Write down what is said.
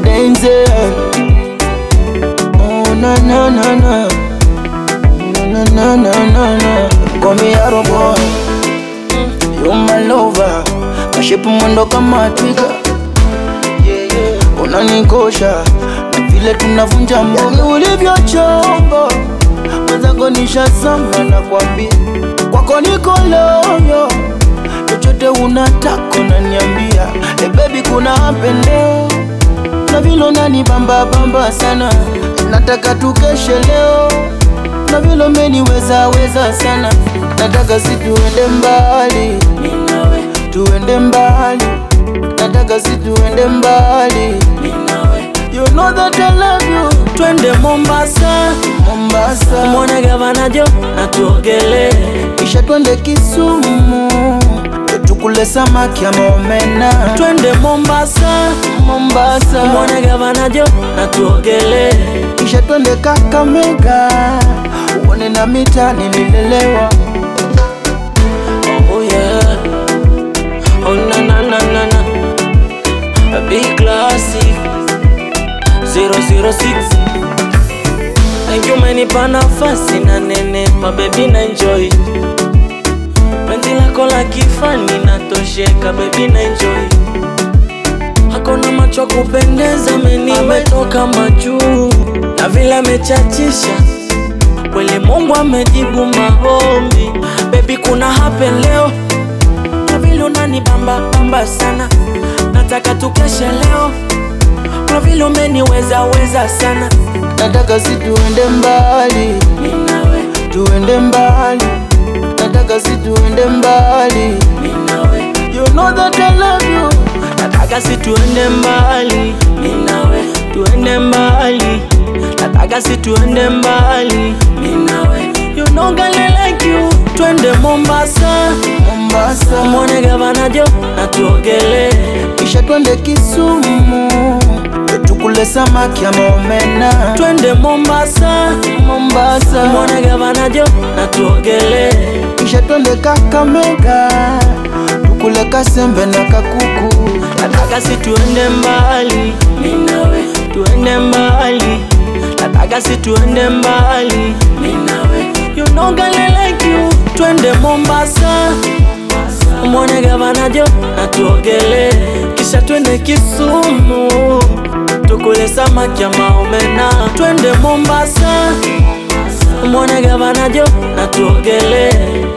Denzel. Oh na na na na, na na na na na. Call me Arrow boy, you my lover. Kashipu mwendo kama twiga, yeah, yeah. Unanikosha na vile tunavunja mboga ulivyo chombo mwenzangu nishazama na kwambia kwako niko loyo chochote unataka unaniambia hey baby kuna apendeo na vile unanibamba bamba sana nataka tukeshe leo na vile umeniweza weza sana nataka si tuende mbali Minawe, tuende mbali nataka si tuende mbali minawe you know that I love you Twende Mombasa Mombasa Mwone gavana Jo na tuogele kisha twende Kisumu tukule samaki ama omena Twende Mombasa Mombasa Mwone gavana Jo na tuogele kisha twende Kakamega uone na mita nililelewa Oh yeah Oh na na na na na A big classic 006 Thank you umenipa nafasi na nenepa baby na enjoy Penzi lako la kifani natosheka baby na enjoy Hakuna macho kupendeza meni ametoka majuu na vile amechachisha kweli Mungu amejibu maombi baby kuna happen leo na vile unanibamba bamba sana nataka tukeshe leo kwa vile umeniweza weza sana nataka si tuende mbali minawe tuende mbali nataka si tuende mbali minawe you know that I love you nataka si tuende mbali minawe tuende mbali nataka si tuende mbali minawe you know girl I like you twende Mombasa Mombasa mwone gavana Jo na tuogele kisha twende Kisumu tukule samaki ama omena twende Mombasa Mombasa mwone gavana Jo na tuogele kisha twende Kakamega tukule kasembe na kakuku nataka si tuende mbali minawe tuende mbali nataka si tuende mbali minawe you know girl I like you twende Mombasa mwone gavana Jo na tuogele kisha twende Kisumu tukule samaki ya maomena twende Mombasa mwone gavana Jo na tuogele